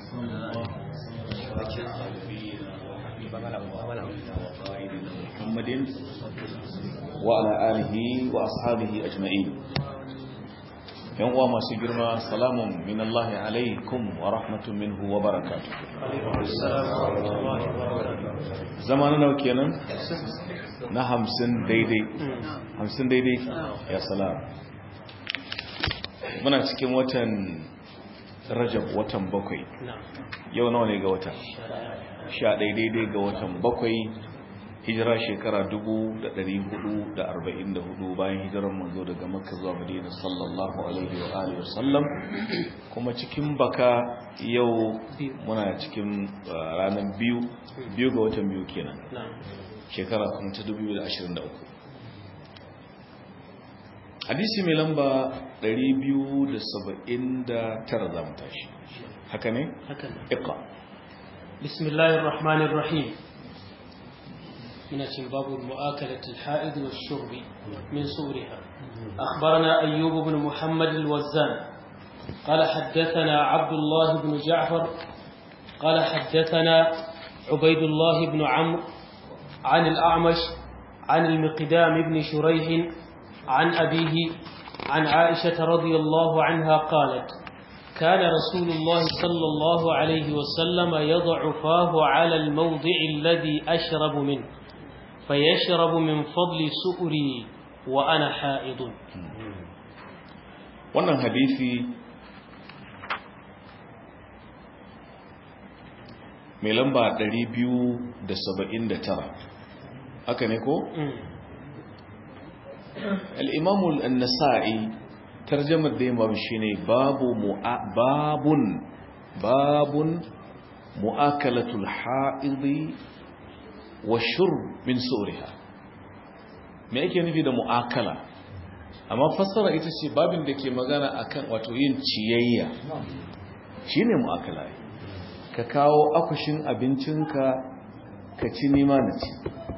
محمد وعلى آله وأصحابه أجمعين yan uwa masu girma salamun min Allah alaikum wa rahmatun minhu wa barakatuh zama na nawa kenan na hamsin daidai hamsin daidai ya salam muna cikin watan rajab watan bakwai yau nawa ne ga wata sha daidai ga watan bakwai hijira shekara 444 bayan hijirar manzo daga makka zuwa madina sallallahu alaihi wa alihi wasallam kuma cikin baka yau muna cikin ranar biyu biyu ga watan biyu kenan shekara kuma ta 2023 hadisi mai lamba 279 za mu tashi haka ne? haka ne iqa bismillahir rahmanir rahim من باب المؤاكلة الحائض والشرب من صورها أخبرنا أيوب بن محمد الوزان قال حدثنا عبد الله بن جعفر قال حدثنا عبيد الله بن عمرو عن الأعمش عن المقدام بن شريح عن أبيه عن عائشة رضي الله عنها قالت كان رسول الله صلى الله عليه وسلم يضع فاه على الموضع الذي أشرب منه فيشرب من فضل سؤري وأنا حائض wannan hadisi mai lamba 279 haka ne ko? al'imamu al'annasa'i tarjamar da yamma shi ne babun babun mu'akalatul ha'idi wa shur min suriha me ake nufi da mu'akala amma fassara ita ce babin da ke magana akan wato yin ciyayya shine mu'akala ka kawo akushin abincinka ka ci nima na ci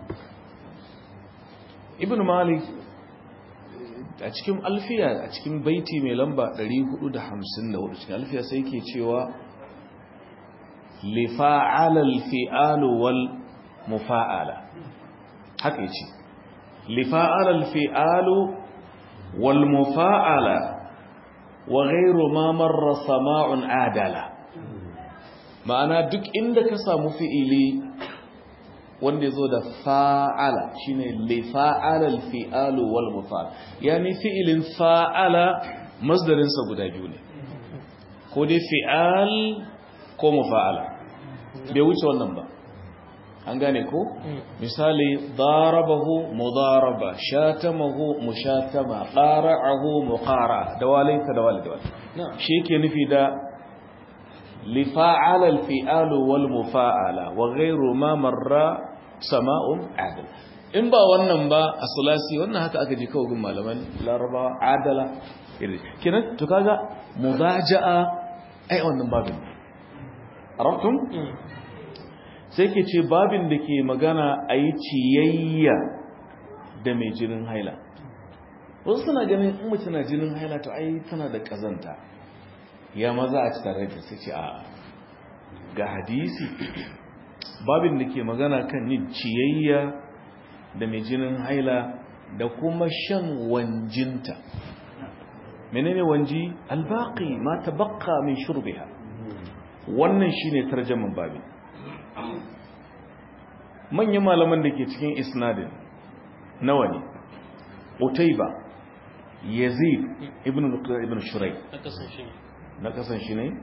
ibn malik a cikin alfiya a cikin baiti mai lamba 454 cikin alfiya sai ke cewa lifa'alal fi'alu wal mufa'ala haka yace lifa'alal fi'alu wal mufa'ala wa ghayru ma marra sama'un adala ma'ana duk inda ka samu fi'ili wanda yazo da fa'ala shine lifa'alal fi'alu wal mufa'ala yani fi'ilin fa'ala masdarin sa guda biyu ne ko dai fi'al ko mufa'ala bai wuce wannan ba an gane ko misali darabahu mudaraba shatamahu mushatama qara'ahu muqara da walaysa da walid walid shi yake nufi da lifa'ala alfi'alu wal mufa'ala wa ghayru ma marra sama'un adal in ba wannan ba a sulasi wannan haka aka ji kawo gun malaman larabawa adala kenan to kaga mudaja'a ai wannan babin arabtum sai ke ce babin da ke magana a yi ciyayya da mai jinin haila wasu suna ganin in mace na jinin haila to ai tana da kazanta ya maza a ci tare da sai ce a ga hadisi babin da ke magana kan yin ciyayya da mai jinin haila da kuma shan wanjinta menene wanji albaqi ma tabaqqa min shurbiha wannan shine tarjaman babin manyan malaman da ke cikin isnadin nawa ne utaiba yazid ibn ibn shurai na kasan shi ne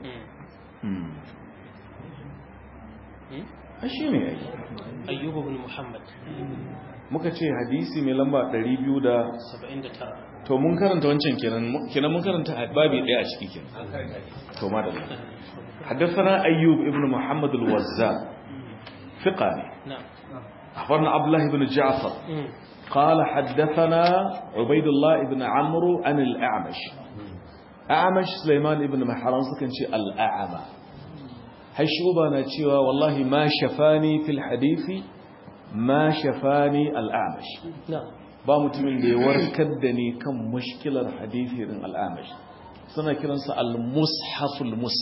a shi ne ayyub ibn muhammad muka ce hadisi mai lamba 200 79 to mun karanta wancan kenan kenan mun karanta babi daya a ciki kenan to madalla حدثنا أيوب ابن محمد الوزاء ثقاني نعم أخبرنا عبد الله بن جعفر قال حدثنا عبيد الله بن عمرو عن الأعمش أعمش سليمان بن محران سكن شيء الأعمى هشوبنا تشيوا والله ما شفاني في الحديث ما شفاني الأعمش نعم ba mutumin da ya warkar da ni kan mushkilar hadisi din al'amash suna kiransa al-mushaful mushaf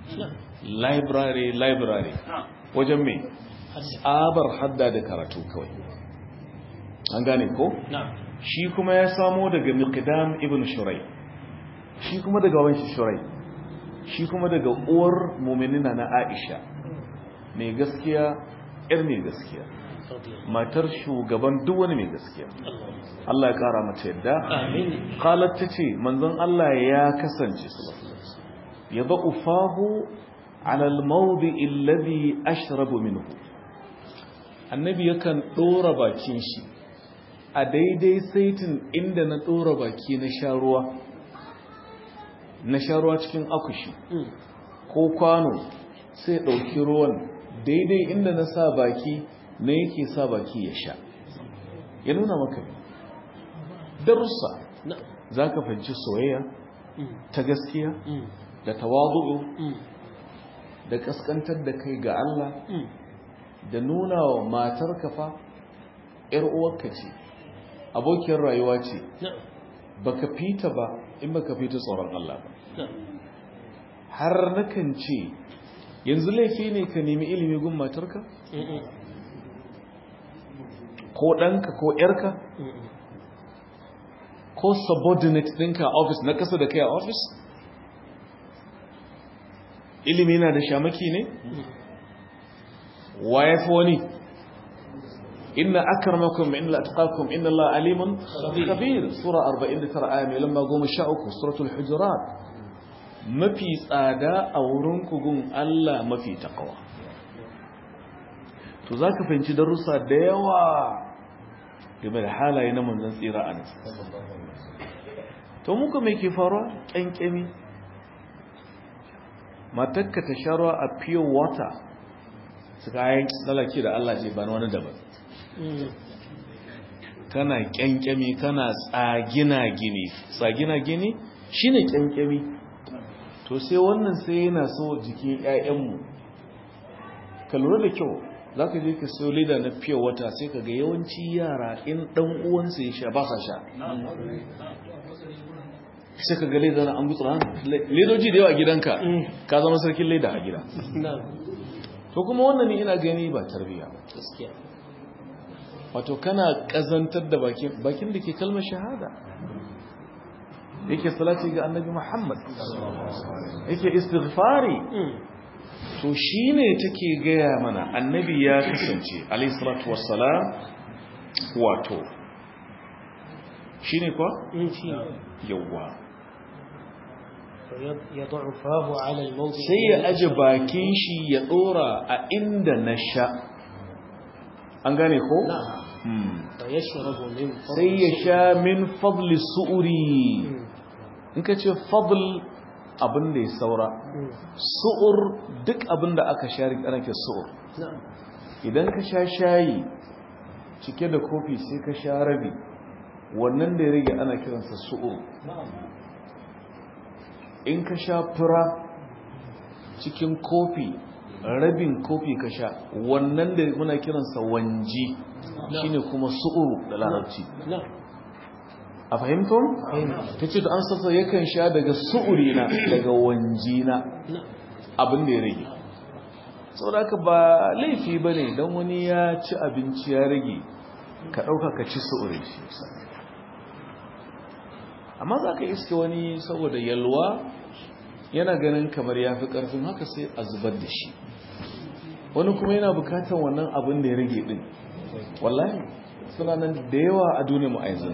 library library wajen me tsabar hadda da karatu kawai an gane ko shi kuma ya samo daga miqdam ibn shurai shi kuma daga wanshi shurai shi kuma daga uwar mu'minina na Aisha mai gaskiya yar mai gaskiya matar shugaban duk wani mai gaskiya Allah ya kara mata yadda amin qalat tace manzon Allah ya kasance sallallahu alaihi wasallam yadau fahu ala al-mawdi alladhi ashrabu minhu annabi yakan dora bakin shi a daidai saitin inda na dora baki na sha ruwa na sha ruwa cikin akushi ko kwano sai ɗauki ruwan daidai inda na sa baki na yake sa baki ya sha ya nuna maka darussa za ka fahimci soyayya ta gaskiya da tawadu'u da kaskantar da kai ga Allah da nuna wa matar kafa ‘yar uwarka ce abokiyar rayuwa ce baka fita ba in baka fita tsoron Allah ba har nakan ce yanzu laifi ne ka nemi ilimi gun matarka ko ɗanka ko ‘yarka ko subordinate ɗinka a ofis na ƙasa da kai a ofis ilimi na da shamaki ne wa ya fi wani inna akramakum inna atqakum inna Allah alimun khabir sura 49 aya mai lamba 13 suratul hujurat mafi tsada a wurin kugun Allah mafi takawa to zaka fahimci darussa da yawa game da halaye na manzon tsira a nan to muka mai ke faruwa kyankyami matakka ta sha ruwa a pure water su kayan lalaki da Allah ce ba wani daban kana kyankyami kana tsagina gini tsagina gini shine kyankyami to sai wannan sai yana so jikin ƴaƴanmu ka lura da kyau zaka je ka sayo leda na pure water sai ka ga yawanci yara in dan uwansa ya sha ba sa sha sai ka ga leda na an gutsa ledoji da yawa a gidanka ka zama sarkin leda a gida to kuma wannan ne ina gani ba tarbiya ba wato kana kazantar da bakin bakin da ke kalmar shahada yake salati ga annabi Muhammad yake istighfari to shine take gaya mana annabi ya kasance alayhi salatu wassalam wato shine kwa yawa sai ya aje bakin shi ya dora a inda na sha an gane ko? sai ya sha min fadli su'uri in ka ce fadl abin da ya saura su'ur duk abin da aka sha ana ke su'ur idan ka sha shayi cike da kofi sai ka sha rabi wannan da ya rage ana kiransa su'ur in ka sha fura cikin kofi rabin kofi ka sha wannan da muna kiransa wanji shine kuma su'uru da larabci a fahimtun? ta ce da an sassa yakan sha daga su'uri na daga wanji na abin da ya rage sau da ba laifi ba ne don wani ya ci abinci ya rage ka ɗauka ka ci su'uri shi amma za ka iske wani saboda yalwa yana ganin kamar ya fi ƙarfin haka sai a zubar da shi wani kuma yana bukatar wannan abin da ya rage ɗin wallahi suna nan da yawa a duniya ma'aizin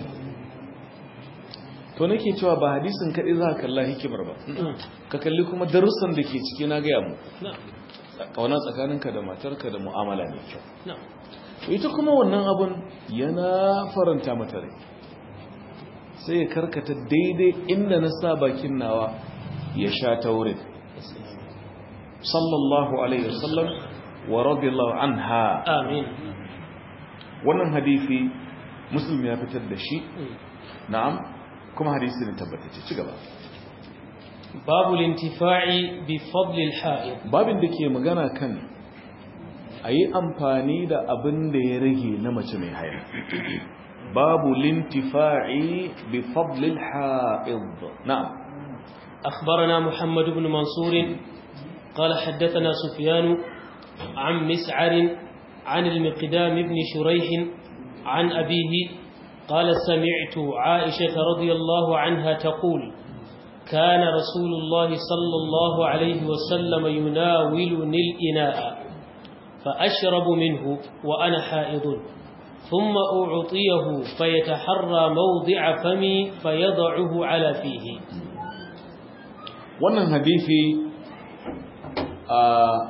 to nake cewa ba hadisin kaɗai za ka kalla hikimar ba ka kalli kuma darussan da ke ciki na gaya mu ƙauna tsakaninka da matarka da mu'amala mai kyau ita kuma wannan abin yana faranta mata rai sai ya karkata daidai inda na sa bakin nawa ya sha ta wurin sallallahu alaihi wasallam wa radiyallahu anha amin wannan hadisi muslim ya fitar da shi na'am kuma hadisi ne tabbatacce ci gaba babu lintifa'i bi fadli al-ha'id babin da ke magana kan ayi amfani da abin da ya rage na mace mai haila babu lintifa'i bi fadli al-ha'id na'am أخبرنا محمد بن منصور قال حدثنا سفيان عن مسعر عن المقدام بن شريح عن أبيه قال سمعت عائشة رضي الله عنها تقول كان رسول الله صلى الله عليه وسلم يناولني الإناء فأشرب منه وأنا حائض ثم أعطيه فيتحرى موضع فمي فيضعه على فيه wannan hadithi a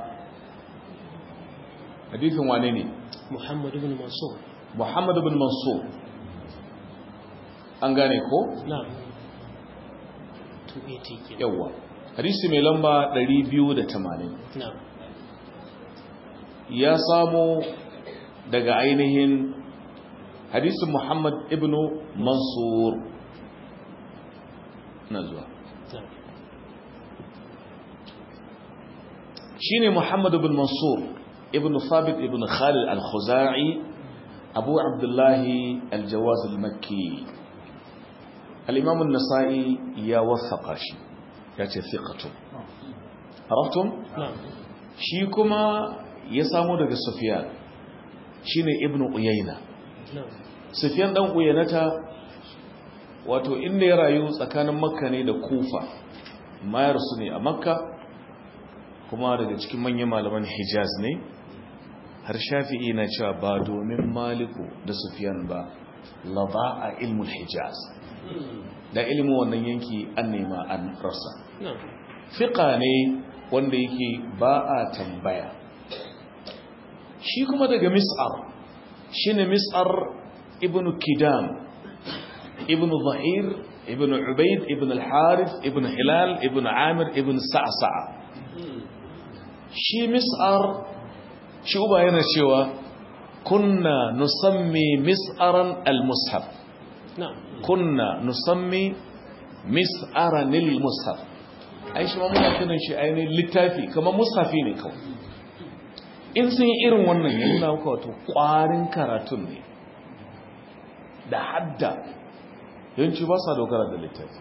hadithin wane ne محمد بن منصور Muhammad bin Mansur an gane ko نعم 280 كده. yawa hadisi mai lamba 280 نعم ya samo daga ainihin hadisin Muhammad ibn Mansur na zuwa نعم shine Muhammad ibn Mansur ibn Thabit ibn Khalid al-Khuzai Abu Abdullah al-Jawaz al-Makki al-Imam an-Nasa'i ya wasaqa shi yace thiqatu araftum نعم shi kuma ya samo daga Sufyan shine ibn Uyayna نعم Sufyan dan Uyaynata wato inda ya rayu tsakanin Makka ne da Kufa mayar su ne a Makka kuma daga cikin manyan malaman Hijaz ne har Shafi'i na cewa ba domin Maliku da Sufyan ba la ba'a ilmul Hijaz da ilimin wannan yanki an nema an rasa نعم fiqa ne wanda yake ba a tambaya shi kuma daga mis'ar shine mis'ar ibn kidam ibn zahir ibn ubaid ibn al-harith ibn hilal ibn amir ibn sa'sa'a shi mis'ar shi uba yana cewa kunna nusammi mis'aran al-mushaf نعم kunna nusammi mis'aran al-mushaf ai shi ma muna kiran shi ainihin littafi kamar mushafi ne kawai in sun yi irin wannan ya nuna maka wato ƙwarin karatun ne da hadda yanci ba sa dogara da littafi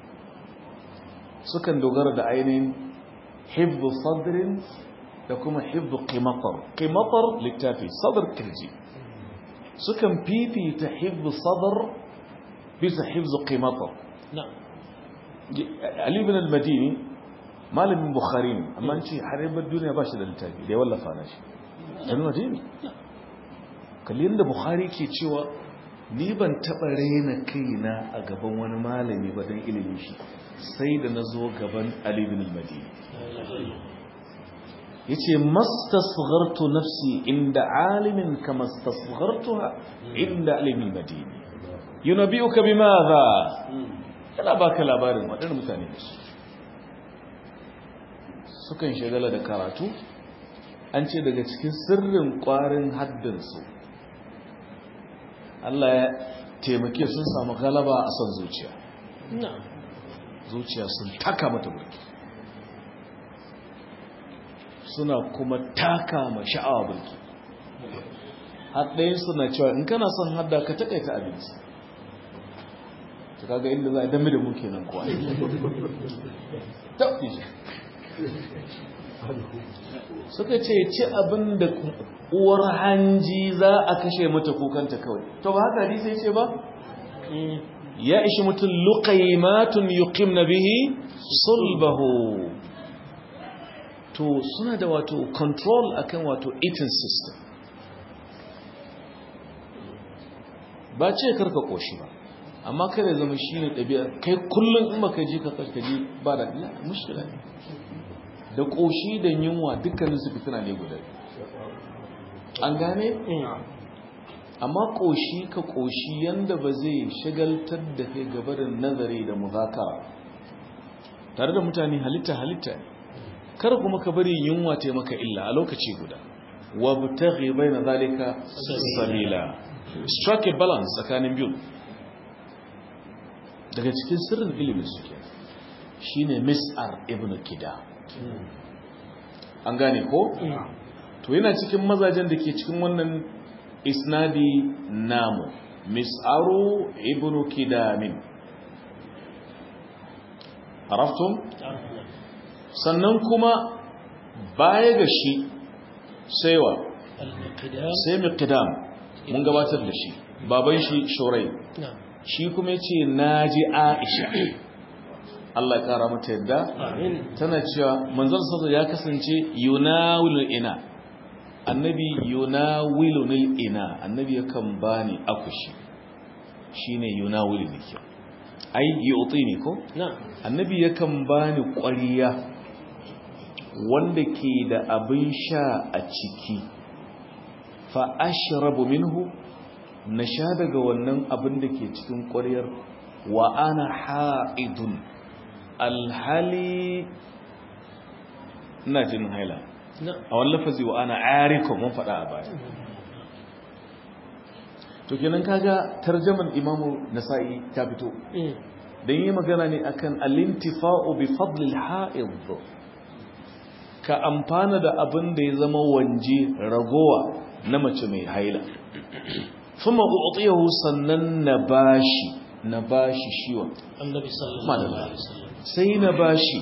sukan dogara da ainihin hibbu sadrin da kuma hibbu qimatar qimatar littafi sadr kirji sukan fifita hibbu sadr bisa hibbu qimatar نعم Ali bin al-Madini malamin Bukhari ne amma an ce har yabar duniya ba shi da littafi da ya wallafa na shi al-Madini kalli yadda Bukhari ke cewa ni ban taɓa raina kaina a gaban wani malami ba don ilimin shi sai da na zo gaban Ali bin al-Madini ya ce mastasghartu nafsi inda alimin ka mastasghartuha inda alimin madini yunabi'uka bimadha yana baka labarin waɗannan mutane da su sukan shagala da karatu an ce daga cikin sirrin ƙwarin haddinsu Allah ya taimake sun samu galaba a son zuciya نعم zuciya sun taka mata burki suna kuma taka ma sha'awa burki haɗayin suna cewa in kana son hadda ka takaita abinci ta kaga inda za a dami da muke nan kuwa suka ce ci abin da uwar hanji za a kashe mata kukanta kawai to ba haka hadisi ce ba ya ishi mutum luqaymatun yuqimna bihi sulbahu to suna da wato control akan wato eating system ba ce karka koshi ba amma kada zama shine ɗabi'a kai kullum in baka ji ka karkaji ba da la mushkila ne da koshi da yunwa dukkanin su fitina ne guda an gane amma koshi ka koshi yanda ba zai shagaltar da kai gaba da nazari da muzakara tare da mutane halitta halitta ne kar kuma ka bari yunwa ta maka illa a lokaci guda wabtaghi baina zalika sabila strike a balance tsakanin biyu daga cikin sirrin ilimin suke shine mis'ar ibn kida an gane ko to yana cikin mazajen da ke cikin wannan isnadi namu mis'aru ibn kidamin araftum sannan kuma baya ga shi sai wa المقدام sai miqdam mun gabatar da shi baban shi shurai نعم shi kuma yace naji aisha Allah ya kara mata yadda آمين tana cewa manzon sallallahu ya kasance yunawilul ina annabi yunawilul ina annabi yakan bani akushi shine yunawilu nake ai yu'tini ko نعم annabi yakan bani ƙwariya wanda ke da abin sha a ciki fa ashrabu minhu na sha daga wannan abin da ke cikin ƙwariyar wa ana ha'idun alhali ina jin haila نعم a wani lafazi wa ana arikon mun faɗa a baya to kenan kaga tarjaman imamu nasa'i ta fito مم. dan yi magana ne akan alintifa'u bi fadlil ha'id ka amfana da abin da ya zama wanje ragowa na mace mai haila kuma u'tiyahu sannan na bashi na bashi shiwa النبي صلى الله madalla عليه وسلم sai na bashi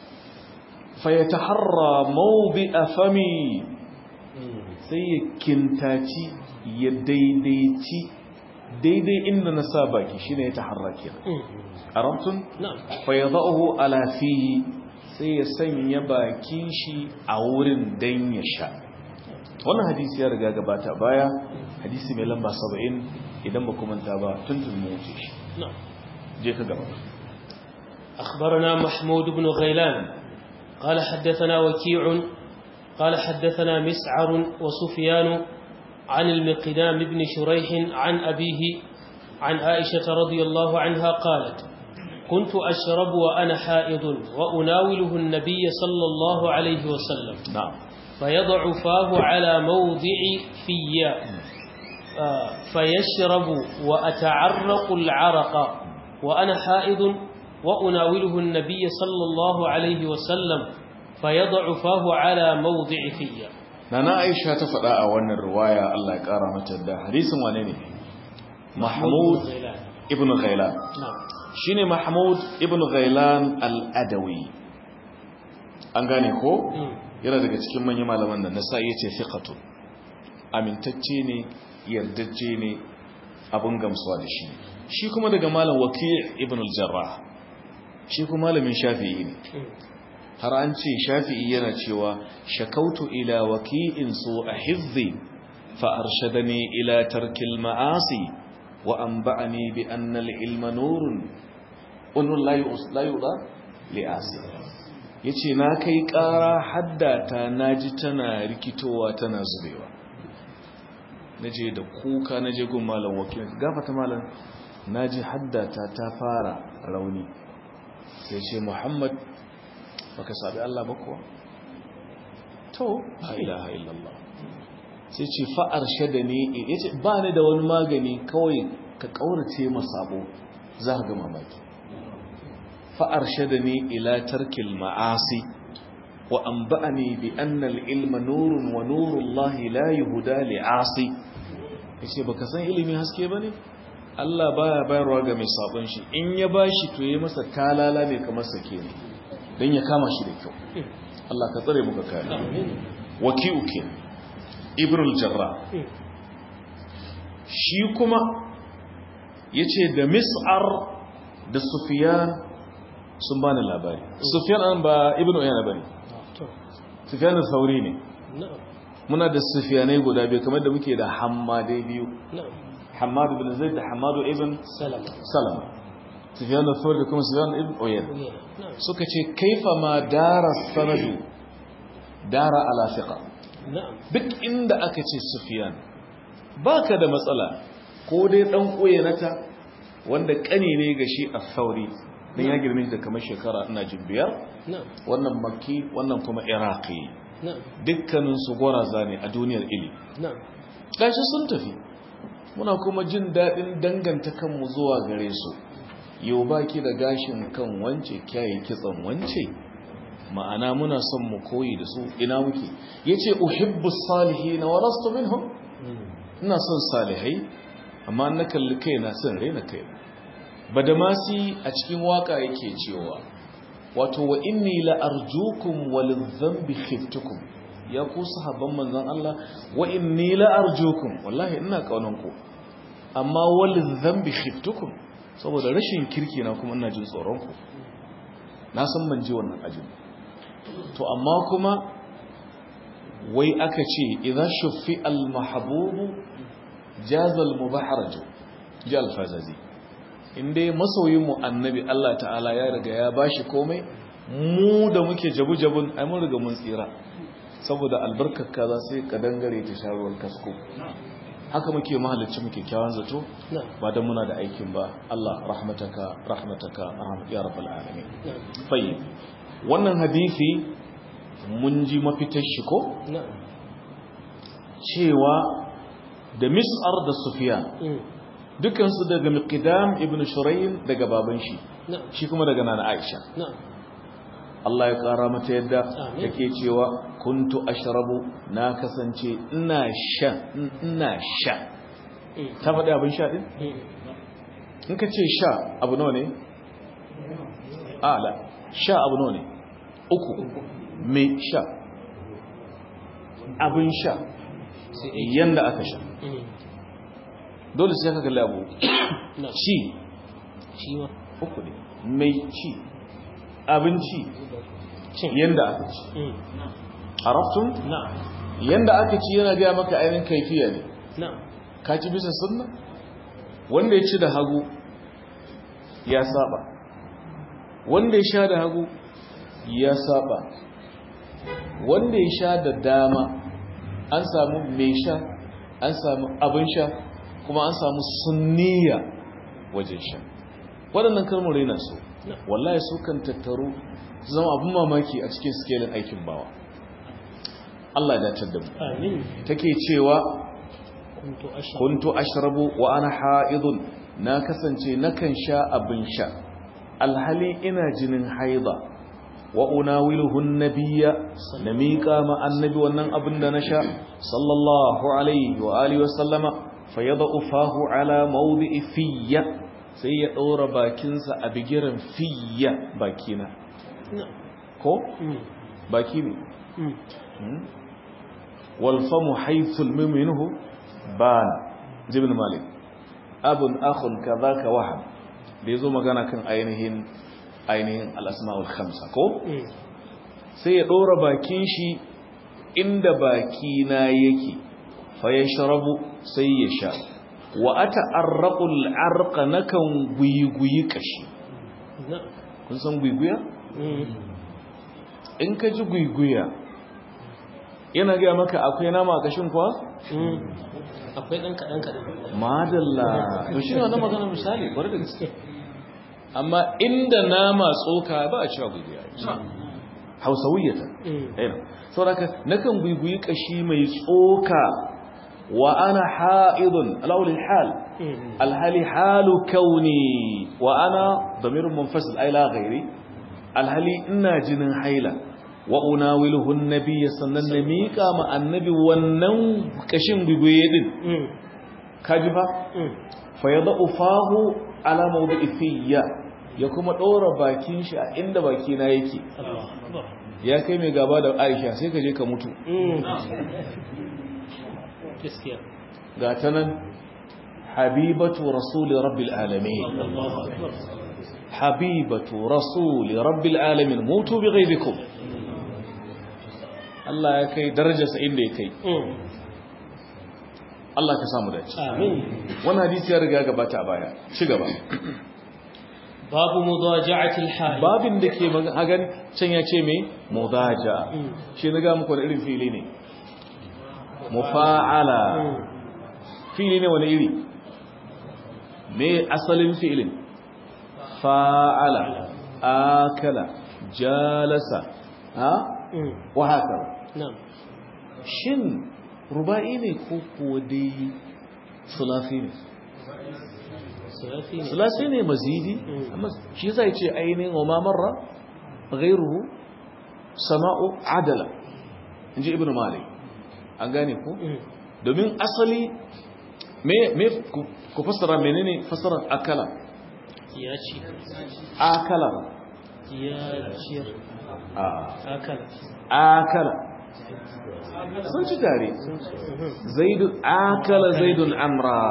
fa yataharra mawdi'a fami مم. sai ya kintaci ya daidaici daidai inda na sa baki shine ya taharra kenan مم. arabtun نعم fayyadahu ala fihi sai ya sanya bakin shi a wurin dan ya sha wannan hadisi ya riga gabata baya hadisi mai lamba 70 idan ba kuma ta ba tuntun mu wuce shi نعم je ka gaba أخبرنا محمود بن غيلان قال حدثنا وكيع قال حدثنا مسعر وسفيان عن المقدام بن شريح عن أبيه عن عائشة رضي الله عنها قالت كنت أشرب وأنا حائض وأناوله النبي صلى الله عليه وسلم na'am فيضع فاه على موضع في آه، فيشرب وأتعرق العرق وأنا حائض وأناوله النبي صلى الله عليه وسلم فيضع فاه على موضع في nana aisha ta faɗa a wannan riwaya Allah ya ƙara mata da hadisin wane ne mahmud غيلان. ibn ghailan نعم shine mahmud ibn ghailan al-adawi an gane ko مم. yana daga cikin manyan malaman da nasa ya ce fiqatu amintacce ne yardajje ne abin gamsuwa da shi shi kuma daga malam waki' ibn al-jarrah shi kuma malamin shafi'i ne مم. har an ce shafi'i yana cewa shakautu ila waki'in su a hizzi fa arshadani ila tarkil ma'asi wa anba'ani bi anna al-ilma nurun unun la yus la yuda li asi yace na kai ƙara haddata naji tana rikitowa tana zubewa naje da kuka naje gun malam wakil gafata malam naji haddata ta fara rauni sai ce muhammad baka sabi Allah ba kuwa to la ilaha illallah sai ce fa'ar shada ne yace ba ni da wani magani kawai ka kaurace masabo za ka ga mamaki fa'ar shada ne ila tarkil ma'asi wa anba'ani bi anna al-ilma nurun wa nurullahi la yuhda li'asi yace baka san ilimi haske bane Allah baya bayarwa ga mai sabon shi in ya bashi to yayi masa talala ne kamar sake ne don ya kama shi da kyau Allah ka tsare muka kare آمين. waki'u ke ibrul jarra مم. shi kuma ya ce da mis'ar da sufiyan sun bani labari sufiyan an ba ibn uyana bane تو. sufiyan da sauri ne نعم muna da sufiyanai guda biyu kamar da muke da hammadai biyu نعم hammadu ibn zaid da hammadu ibn سلام salama sufiyan da sauri da kuma sufiyan ibn uyana نعم suka ce kaifa ma dara sanadu dara ala fiqa نعم duk inda aka ce sufiyan baka da matsala ko dai dan uyanata wanda kani ne ga shi a sauri dan ya girme shi da kamar shekara ina jin biyar نعم wannan makki wannan kuma iraqi نعم dukkanin su goraza ne a duniyar ilimi نعم gashi sun tafi muna kuma jin daɗin danganta kanmu zuwa gare su yau baki da gashin kan wance kyaye kitsan wance ma'ana muna son mu koyi da su ina muke yace uhibbu salihin wa lastu minhum ina son salihai amma na kalli kaina son raina kaina badamasi a cikin waka yake cewa wato wa inni la arjukum walil dhanbi khiftukum ya ku sahabban manzon Allah wa inni la arjukum wallahi ina kaunan ku amma walil dhanbi khiftukum saboda rashin kirki na kuma ina jin tsoron ku na san ban ji wannan ajin to amma kuma wai aka ce idza shuffi al mahbubu jaza al mubaharaju ji al fazazi inda masoyin mu annabi Allah ta'ala ya riga ya bashi komai mu da muke jabu-jabun ai mun riga mun tsira saboda albarkar kaza sai ka dangare ta sharuwar kasko haka muke mahalicci muke kyawun zato ba da muna da aikin ba Allah rahmataka rahmataka ya rabbal alamin fayyib wannan hadisi mun ji mafitar shi ko cewa da mis'ar da sufiyan dukansu daga miqdam ibn shurayn daga baban shi shi kuma daga nana aisha Allah ya kara mata yadda yake cewa kuntu ashrabu na kasance ina sha ina sha ta faɗi abin sha din in ka ce sha abu nawa ne ala sha abu nawa ne uku mai sha abin sha yanda aka sha dole sai ka kalli abu ci uku ne mai ci abinci yanda aka ci arabtun yanda aka ci yana gaya maka ainihin kaifiya ne ka ci bisa sunna wanda ya ci da hagu ya saba wanda ya sha da hagu ya saba wanda ya sha da dama an samu mai sha an samu abin sha kuma an samu sunniya wajen sha waɗannan kalmar yana so wallahi su kan tattaru su zama abin mamaki a cikin skelin aikin bawa Allah ya dace da mu take cewa kuntu ashrabu wa ana haidun na kasance nakan sha abin sha alhali ina jinin haida wa unawiluhu nabiyya na miƙa ma annabi wannan abin da na sha sallallahu alaihi wa alihi wa sallama fayadau fahu ala mawdi'i fiyya sai ya ɗora bakinsa a bigiran fiyya bakina ko baki ne walfamu haithul miminuhu ba jibin malik abun akhun kaza ka wahab da ya zo magana kan ainihin ainihin al'asma'ul khamsa ko sai ya ɗora bakin shi inda bakina yake fa ya sharabu sai ya sha wa ata arraqul arqa nakan guyiguyi kashi kun san guyiguya in ka ji guyiguya yana ga maka akwai nama a kashin kuwa akwai dan kadan kadan madalla to shi wannan magana misali bari da gaske amma inda nama tsoka ba a cewa guyiguya hausawiyata eh saboda nakan guyiguyi kashi mai tsoka وأنا حائض الأول الحال الحال حال كوني وأنا ضمير منفصل أي لا غيري الحال إنا جن حيلة وأناوله النبي صلى الله عليه وسلم كما النبي ونن كشم ببيد كجفا فيضع فاه على موضع فيا ya kuma ɗora bakin shi a inda bakina yake ya kai mai gaba da aisha sai ka je ka mutu ga ta nan habibatu rasuli rabbil alamin habibatu rasuli rabbil alamin mutu bi ghaibikum Allah ya kai darajarsa inda ya kai Allah ka samu dace amin wannan hadisi ya riga gabata a baya ci gaba babu mudaja'ati al-hal babin da ke magana can ya ce me mudaja shi na ga muku da irin fili ne mufa'ala fili ne wani iri me asalin fi'ilin fa'ala akala jalasa ha wa haka shin ruba'i ne ko kuwa dai sulafi ne sulasi ne mazidi amma shi zai ce ainihin wa mamarra ghairuhu sama'u adala inji ibnu malik an gane ko domin asali me me ku fassara menene fassarar akala ya ci akala ya ciyar a akala akala sun ci tare zaidu akala zaidun amra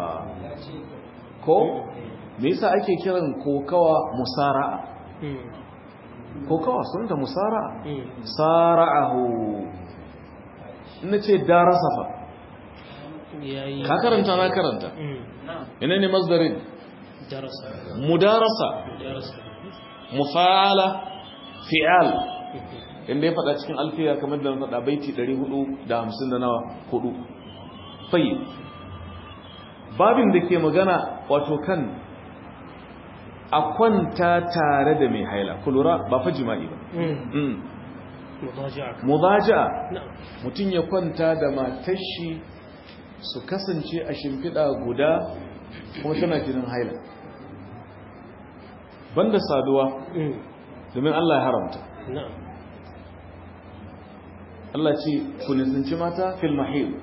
ko me yasa ake kiran kokawa musara'a kokawa sun ta musara'a sara'ahu ina ce darasa fa yayi ka karanta na karanta ina ne masdarin darasa mudarasa darasa mufa'ala fi'al inda ya faɗa cikin alfiya kamar da na faɗa baiti 450 da nawa hudu fayi babin da ke magana wato kan a kwanta tare da mai haila kulura ba fa jima'i ba Mm. mudaja'a mudaja'a na'am mutum ya kwanta da matashi su kasance a shimfiɗa guda kuma tana jinin haila banda saduwa domin Allah ya haramta na'am Allah ce ku nisanci mata fil mahil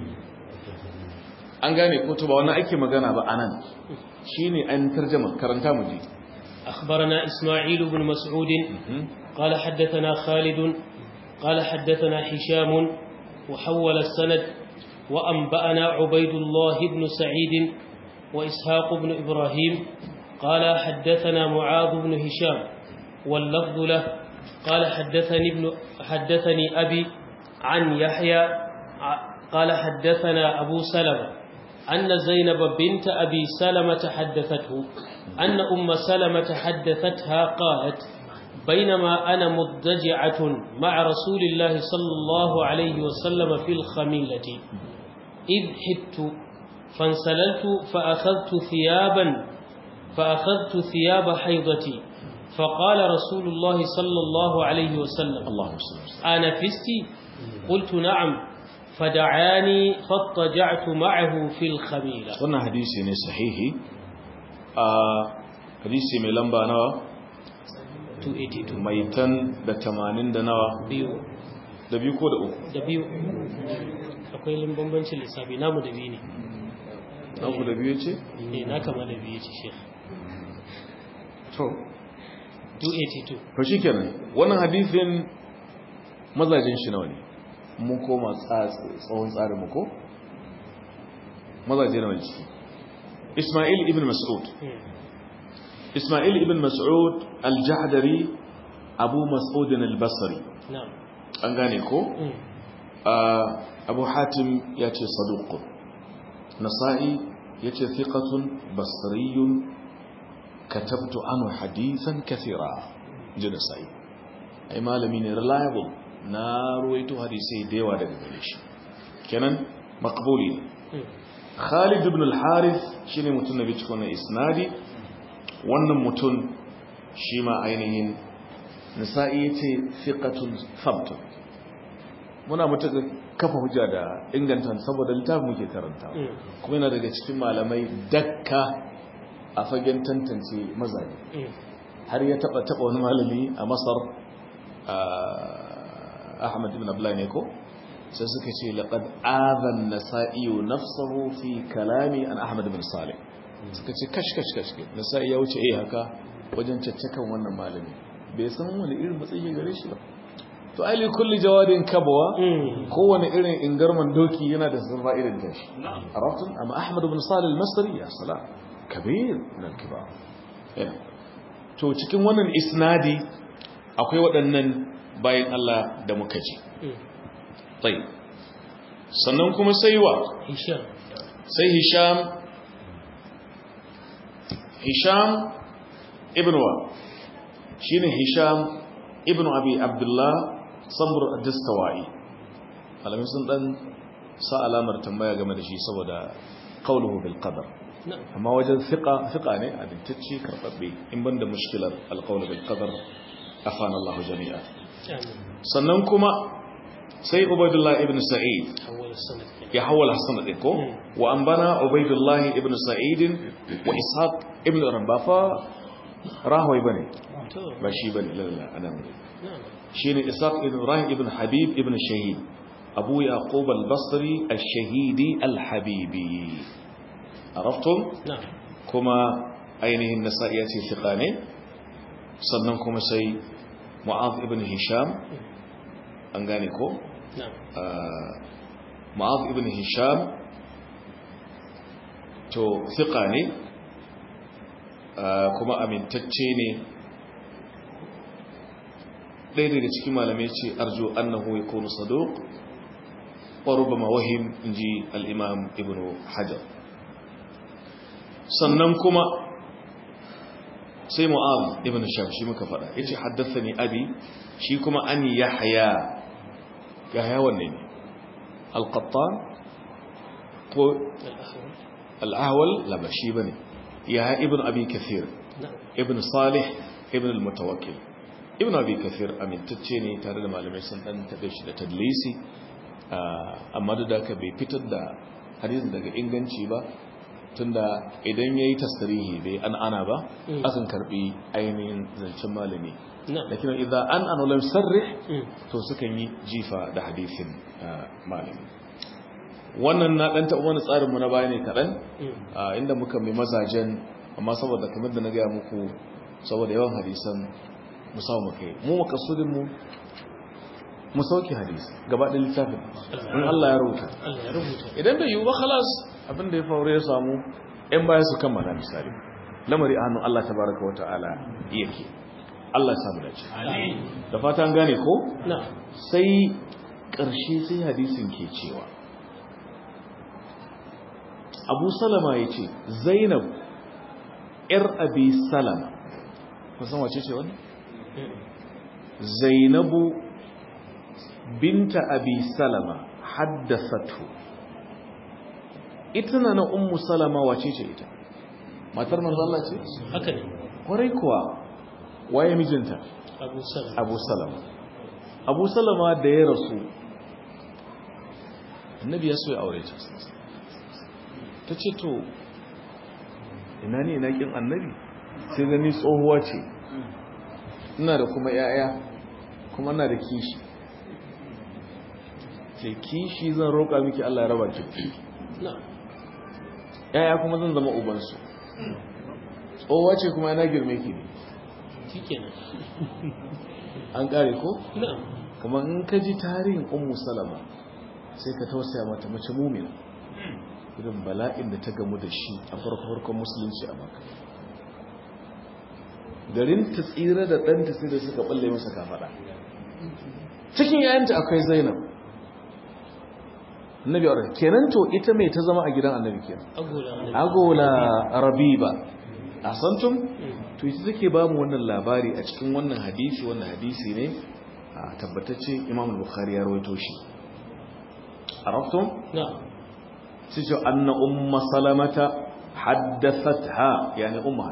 an gane ko to ba wannan ake magana ba anan shine an tarjama karanta mu ji أخبرنا إسماعيل بن مسعود قال حدثنا خالد قال حدثنا هشام وحول السند وأنبأنا عبيد الله بن سعيد وإسحاق بن إبراهيم قال حدثنا معاذ بن هشام واللفظ له قال حدثني ابن حدثني أبي عن يحيى ع- قال حدثنا أبو سلمة أن زينب بنت أبي سلمة حدثته أن أم سلمة حدثتها قالت بينما أنا مضجعة مع رسول الله صلى الله عليه وسلم في الخميلة إذ حدت فانسللت فأخذت ثيابا فأخذت ثياب حيضتي فقال رسول الله صلى الله عليه وسلم Allahu sallallahu آنفست قلت نعم فدعاني فاضطجعت معه في الخميلة wannan hadisi ne sahihi a hadisi mai lamba nawa 282 mai tan da 80 da nawa biyu da biyu ko da uku da biyu akwai bambancin lissafi namu da biyu ne na ku da biyu ce eh na kama da biyu ce shekh to 282 to shikenan wannan hadisin mazajin shi nawa ne mun koma tsa- tsawon tsarin mu ko mazaje nawa ne ciki Ismail ibn Mas'ud Ismail ibn Mas'ud al-Jahdari Abu Mas'ud al-Basri na'am an gane ko Mm. آه، أبو حاتم يأتي صدوق نصائي يأتي ثقة بصري كتبت عنه حديثا كثيرا جي نصائي أي مالمين reliable نارويت حديثي ديوا دقبليش كنن مقبولي Mm. Khalid ibn al-Harith shine mutum nabi cikin wannan isnadi wannan mutum shi ma ainihin nisa'i yace thiqatun thabtun muna mutuka kafa hujja da inganta saboda littafin muke karanta Mm. kuma yana daga cikin malamai dakka a fagen tantance mazaje Mm. har ya taba taba wani malami a Masar ah, Ahmad ibn Abdullah ne ko sai suka ce laqad adhan nasa'i nafsuhu fi kalami an Ahmad ibn Salih suka ce kash kash kash nasa'i ya wuce eh haka wajen caccakan wannan malami bai san wani irin matsayi gare shi ba to ai li kulli jawadin kabwa Mm. kowane irin ingarman doki yana da zurfa irin tashi arabtun amma Ahmad ibn Salih al-Masri ya salam kabir min al-kibar Yeah. to cikin wannan isnadi akwai waɗannan bayan Allah da muka ji Mm. tsayi sannan kuma sai wa Hisham sai hisham hisham ibn wa shine hisham ibn abi abdullah samur ad-dastawai alamin sun dan sa alamar tambaya game da shi saboda qawluhu bil qadar na'am amma wajen fiqa fiqa ne abintacce karbabbe in banda mushkilar alqawl bil qadar afana Allah jami'a amin sannan kuma sai ubaidullah ibn sa'id awwal sanad ya hawala hasan din ko Mm. wa anbana ubaidullah ibn sa'id wa ishaq ibn rabafa rahway bane to ba shi bane lalla anan na'am shine ishaq ibn ibrahim ibn habib ibn shahid abu yaqub al-basri al-shahidi al-habibi araftum na'am kuma ainihin nasa'i ya ce fiqa ne sannan kuma sai mu'az ibn hisham an gane ko na'am mu'az ibn hisham to thiqa ne kuma amintacce ne ɗaya daga cikin malamai ce arjo annahu yakunu saduq wa rubama wahim inji al-imam ibn hajar sannan kuma sai mu'az ibn sham shi muka faɗa yace haddathani abi shi kuma an yahya yahya wanne ne al-qattan ko al-ahwal la ba shi bane yahya ibn abi kathir ibn salih ibn al-mutawakkil ibn abi kathir amintacce ne tare da malamai sun dan tabe shi da tadlisi amma da ka bai fitar da hadisin daga inganci ba tunda idan yayi tasrihi bai an ana ba akan karbi ainihin zancen malami lakin idan an an lam sarrih to sukan yi jifa da hadisin malami wannan na dan taɓa wani tsarin mu na baya ne kaɗan inda muka mai mazajen amma saboda kamar da na gaya muku saboda yawan hadisan mu samu kai mu makasudin mu mu sauke hadisi gaba da littafin in Allah ya rubuta idan bai yi ba khalas abin da ya faru ya samu ɗan baya su kammala misali lamari a hannun Allah tabaraka wa ta'ala yake Allah ya samu dace da fata an gane ko sai ƙarshe sai hadisin ke cewa Abu Salama ya ce Zainab ‘yar Abi Salama kusan wace ce wani? Zainabu binta Abi Salama haddasatu ita na na Ummu Salama wace ce ita? Matar manzo Allah ce? haka ne Kwarai kuwa waye mijinta? abu salama Abu Salama Abu Salama da ya rasu Annabi ya so ya aure ta ta ce to ina ne ina kin annabi sai gani tsohuwa ce ina da kuma yaya kuma ina da kishi ce kishi zan roƙa miki Allah ya raba ki yaya kuma zan zama ubansu tsohuwa ce kuma ina girme ki ne shikenan an kare ko na'am kuma in ka ji tarihin ummu salama sai ka tausaya mata mace mumina irin bala'in da ta gamu da shi a farko-farkon musulunci a maka garin ta tsira da ɗanta sai da suka ɓalle masa kafaɗa cikin yayanta akwai zainab annabi aure kenan to ita mai ta zama a gidan annabi kenan agola ne agola rabiba a santum to ita take ba mu wannan labari a cikin wannan hadisi wannan hadisi ne a tabbatacce imam bukhari ya rawaito shi arabtum na'am سيجو أن أم سلمة حدثتها يعني أمها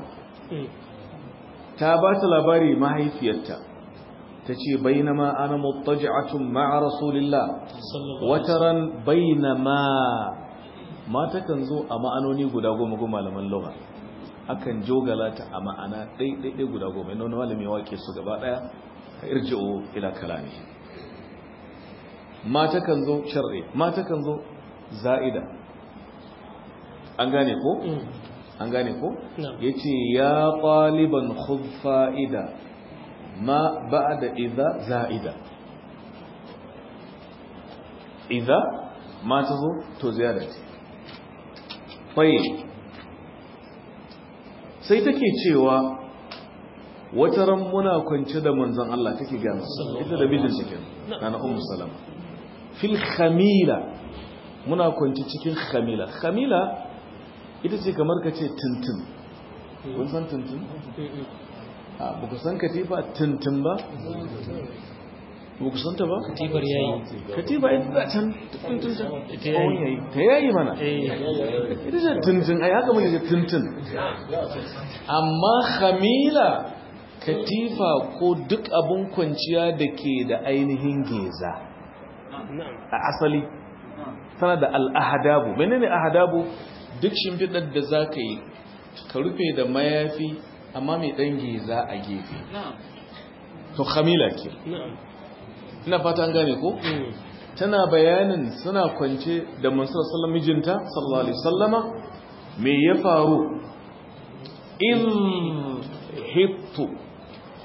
تابات لباري ما هي فيتا تجي بينما أنا مضطجعة مع رسول الله sallallahu وترى بينما ما تكنزو أما أنوني قد أقوم أقوم على من لغة akan jogala ta a ma'ana ɗaiɗaiɗai guda goma inda wani malami wake su gaba ɗaya a irji'o ila kalami ma takan zo sharri ma takan zo za'ida an gane ko an gane ko Na'am. yace ya taliban khudh fa'ida ma ba'da idza za'ida idza ma tazo to ziyada ce tayyib sai take cewa wata ran muna kwance da manzon Allah take ga masa ita da bijin cikin nana ummu salama fil khamila muna kwance cikin khamila khamila ita ce kamar ka ce tuntun kun san tuntun a ba ku san katifa tuntun ba ba ku san ta ba tibar yayi katifa ita da can tuntun ta Ta yayi. yayi ta yayi mana eh ita ce tuntun ai haka muke tuntun amma khamila katifa ko duk abun kwanciya da ke da ainihin geza na'am a asali tana da al'ahadabu menene ahadabu duk shimfiɗar da za ka yi ka rufe da mayafi amma mai ɗan geza a gefe to khamila ke na'am ina fata an gane ko tana bayanin suna kwance da mansur sallam mijinta sallallahu alaihi sallama me ya faru in hittu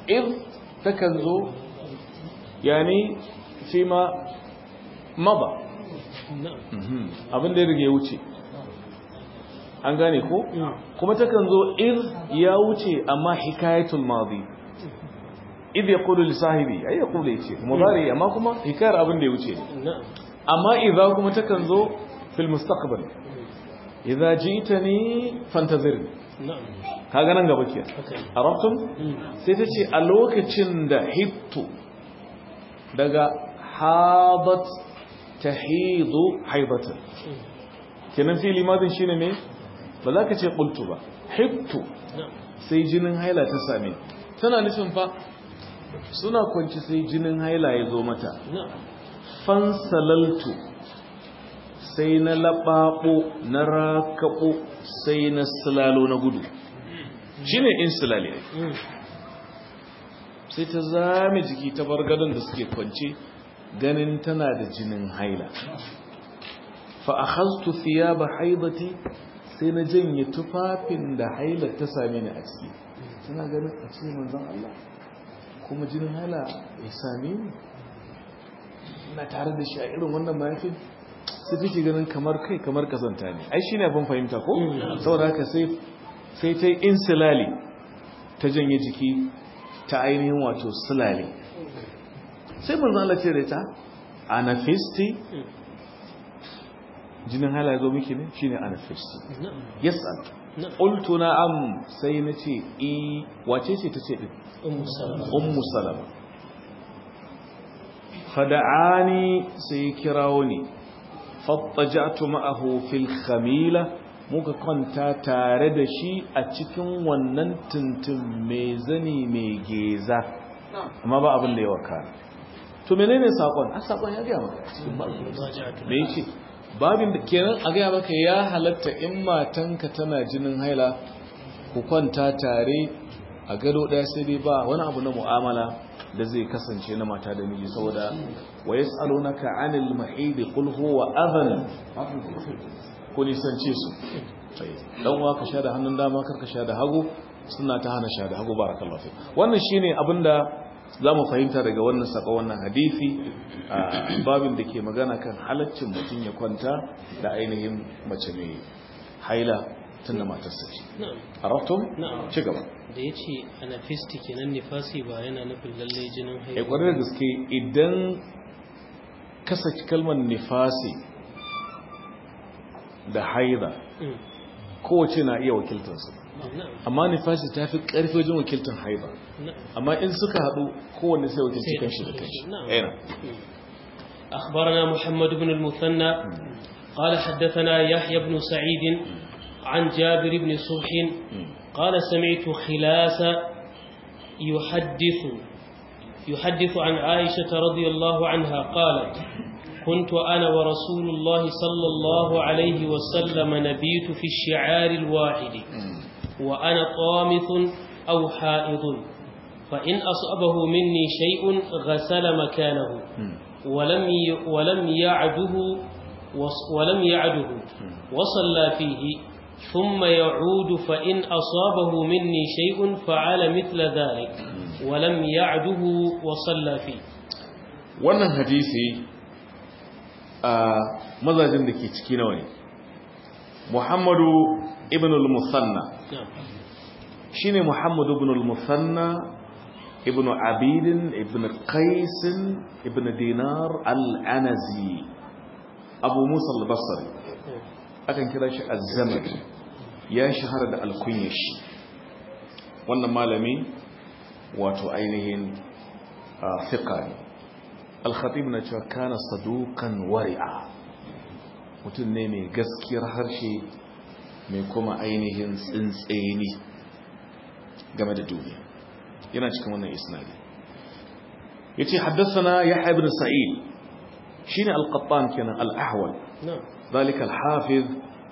id takan zo yani fi ma maba abin da ya rige wuce an gane ko kuma takan zo id ya wuce amma hikayatul madi id yaqulu li sahibi ay yaqulu yace mudari amma kuma hikayar abin da ya wuce amma idza kuma takan zo fil mustaqbal idza ji'tani fantazirni kaga nan gaba ke arabtum sai ta ce a lokacin da hittu daga hadat tahidu haidatan kenan fili madin shine ne ba za ka ce qultu ba hittu sai jinin haila ta same tana nufin fa suna kwanci sai jinin haila ya zo mata fansalaltu sai na laɓaɓo na rakaɓo sai na silalo na gudu shi ne in silale sai ta zame jiki ta bar gadon da suke kwance ganin tana da jinin haila fa'ahastu fiya ba haibati sai na janye tufafin da haila ta same ni a ciki tana ganin a cikin manzan Allah kuma jinin haila ya same ni ina tare da shi a irin wannan mayafin sai take ganin kamar kai kamar kazanta ne ai shine abin fahimta ko saboda haka sai sai ta insilali ta janye jiki ta ainihin wato silali sai manzo Allah ce da ta anafisti jinin hala zo miki ne shine anafisti yasal qultu na'am sai nace i wace ce tace din ummu salama ummu salama fada'ani sai kirawo ni fattajatu ma'ahu fil khamila muka kwanta tare da shi a cikin wannan tuntun mai zani mai geza amma ba abin da ya waka to menene sakon a sakon ya gaya maka cikin me yace babin da kenan a gaya maka ya halatta in matanka tana jinin haila ku kwanta tare a gado daya sai dai ba wani abu na mu'amala da zai kasance na mata da miji saboda wa yas'alunaka 'anil mahid qul huwa adhan ku nisance su dan uwa ka sha da hannun dama kar ka sha da hagu suna ta hana sha da hagu barakallahu fi wannan shine abinda zamu fahimta daga wannan saka wannan hadisi babin da ke magana kan halaccin mutum ya kwanta da ainihin mace mai haila tunda matarsa ce arabtum na'am ci gaba da ya ce anafisti kenan nifasi ba yana nufin lalle jinin ya haihuwa kwarar da gaske idan ka saki kalmar nifasi da haida Mm. kowace na iya wakiltarsa na'am amma nifasi ta fi ƙarfi wajen wakiltar haida na'am amma in suka haɗu kowanne sai wakilci sai da kanshi da shi, kanshi na'am. Yana. أخبرنا محمد بن المثنى قال حدثنا يحيى بن سعيد عن جابر بن صبح قال سمعت خلاس يحدث يحدث عن عائشة رضي الله عنها قالت كنت أنا ورسول الله صلى الله عليه وسلم نبيت في الشعار الواحد وأنا طامث أو حائض فإن أصابه مني شيء غسل مكانه ولم ي- ولم يعده وص- ولم يعده وصلى فيه ثم يعود فإن أصابه مني شيء فعل مثل ذلك ولم يعده وصلى فيه wannan hadisi a mazajin da ke ciki nawa ne muhammadu ibn al-musanna نعم shine muhammadu ibn al-musanna ibn abidin ibn qaisin ibn dinar al-anazi abu musa al-basri akan kira shi az-zaman ya shahara da alkunyar shi wannan malami wato ainihin fiqa ne al-khatib na cewa kana saduqan wari'a mutum ne mai gaskiyar harshe mai kuma ainihin tsintseni game da duniya yana cikin wannan isnadi yace haddathana yahya ibn sa'id shine al-qattan kenan al-ahwal نعم zalika al-hafiz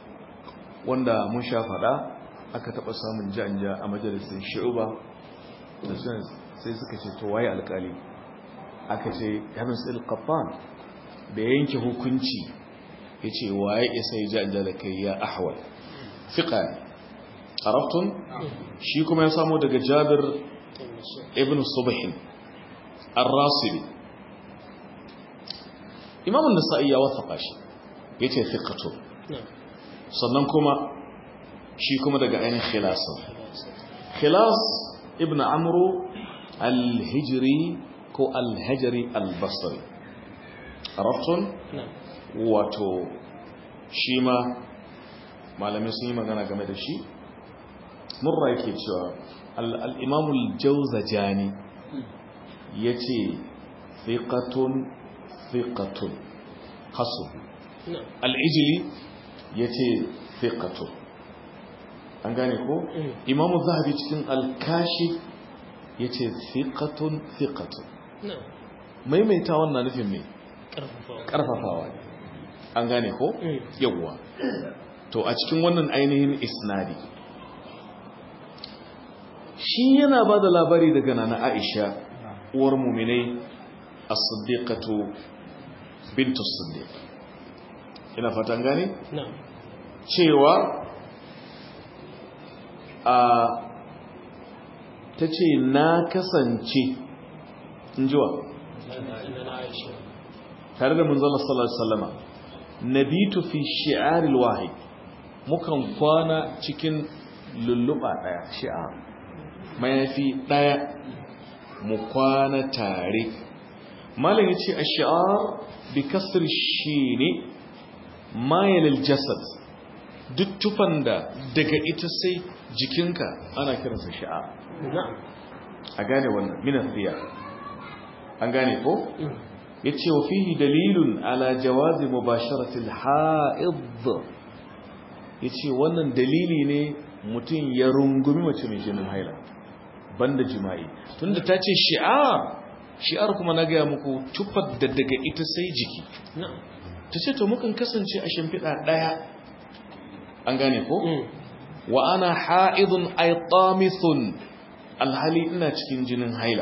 wanda mun sha fada aka taba samun janja a majalisin shu'ba da sun sai suka ce to waye alkali aka ce ibn sa'id al-qattan da yanke hukunci yace waye isa ya janja da kai ya ahwal fiqa ne عرفتم shi kuma ya samu daga jabir ibn subhin ar-rasibi imam an-nasa'i ya wasafa shi yace thiqatu sannan kuma shi kuma daga ainihin khilasa khilas ibn amru al-hijri ko al-hajri al-basri arabtun wato shi ma malamai sun yi magana game da shi murra yake cewa al-imamul jawzajani yace thiqatun thiqatun hasu al-ijli yace thiqatun an gane ko imamu zahabi cikin al-kashi yace thiqatun thiqatun maimaita wannan nufin me karfafawa ne an gane ko yawwa to a cikin wannan ainihin isnadi shi yana ba da labari daga nana aisha uwar muminai as-siddiqatu bintu siddiq ina fatan gane cewa a tace na kasance injiwa tare da munzala sallallahu alaihi wasallama nabitu fi shi'aril wahid mukan kwana cikin lulluba daya shi'ar mayafi daya mu kwana tare malam yace ash-shi'ar bi kasr shine mayal al-jasad duk tufan da daga ita sai jikinka ana kiransa shi'ar a gane wannan min an gane ko yace wa fihi dalilun ala jawazi mubasharati al-ha'id yace wannan dalili ne mutum ya rungumi mace mai jinin haila banda jima'i tunda ta ce shi'ar shi'ar kuma na gaya muku tufar da daga ita sai jiki ta ce to mukan kasance a shimfiɗa ɗaya an gane ko wa ana ha'idun aitamithun alhali ina cikin jinin haila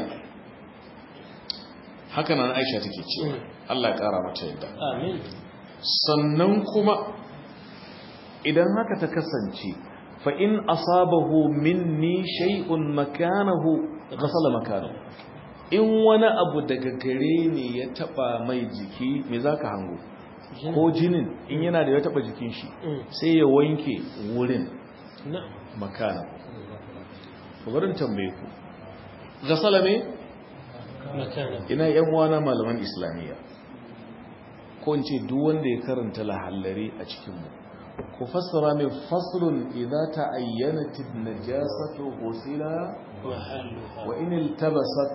haka nan aisha take ce Allah ya kara mata yadda sannan kuma idan haka ta kasance fa in asabahu minni shay'un makanahu ghasala makanahu in wani abu daga gare ne ya taba mai jiki me zaka hango ko jinin in yana da ya taba jikin shi sai ya wanke wurin makana ku barin tambaye ku ghasala me ina yan wana malaman islamiyya ko in ce duk wanda ya karanta lahallari a cikinmu ku fassara mai faslun idza ta'ayyanat an-najasatu ghusila wa in iltabasat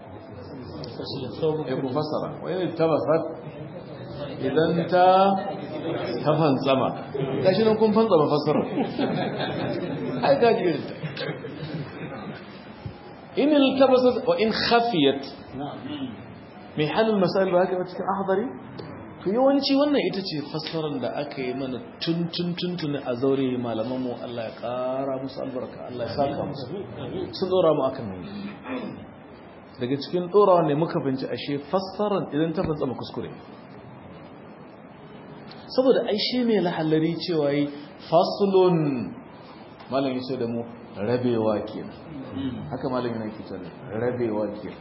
eh ku fassara wa in iltabasat idan ta ta fantsama gashi nan kun fantsama fassara ai gaji irin ta in iltabasat wa in khafiyat mai halin masail ba haka cikin ahdari to yawanci wannan ita ce fassarar da aka yi mana tun tun tun tun a zaure malaman mu Allah ya kara musu albarka Allah ya saka musu sun dora mu akan nan daga cikin dorawa ne muka binci ashe fassarar idan ta fantsama kuskure saboda ai shi mai lahallari cewa yi faslun malam yace da mu rabewa kenan haka malam yana ke cewa rabewa kenan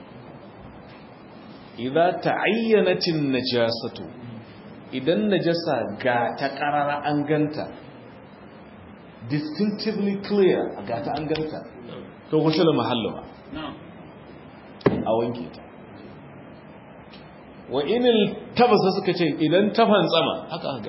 idza ta'ayyanatin najasatu idan najasa ga ta karara an ganta distinctively clear ga ta an ganta to gusula mahallama a wanke ta wa inil tabasa suka ce idan ta fantsama haka haka